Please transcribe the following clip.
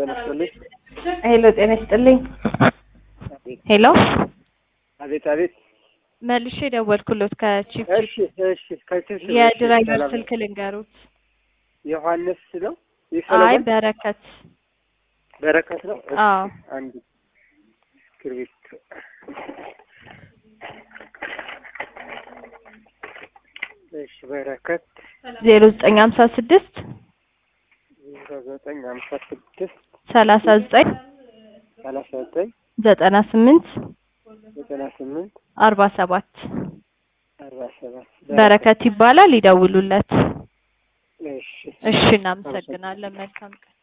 ጤና ይስጥልኝ። ሄሎ ጤና ይስጥልኝ። ሄሎ አቤት አቤት። መልሼ ደወልኩሎት ከቺፕ እሺ እሺ። ከቺፕ የድራይቨር ስልክ ልንገሩት። ዮሐንስ ነው አይ የሰለሞን በረከት በረከት ነው። እሺ፣ አዎ አንድ እስክሪብቶ እሺ። በረከት ዜሮ ዘጠኝ ሀምሳ ስድስት ዜሮ ዘጠኝ ሀምሳ ስድስት ሰላሳ ዘጠኝ ሰላሳ ዘጠኝ ዘጠና ስምንት ዘጠና ስምንት አርባ ሰባት አርባ ሰባት በረከት ይባላል። ይደውሉለት። እሺ እሺ እናመሰግናለን። መልካም ቀን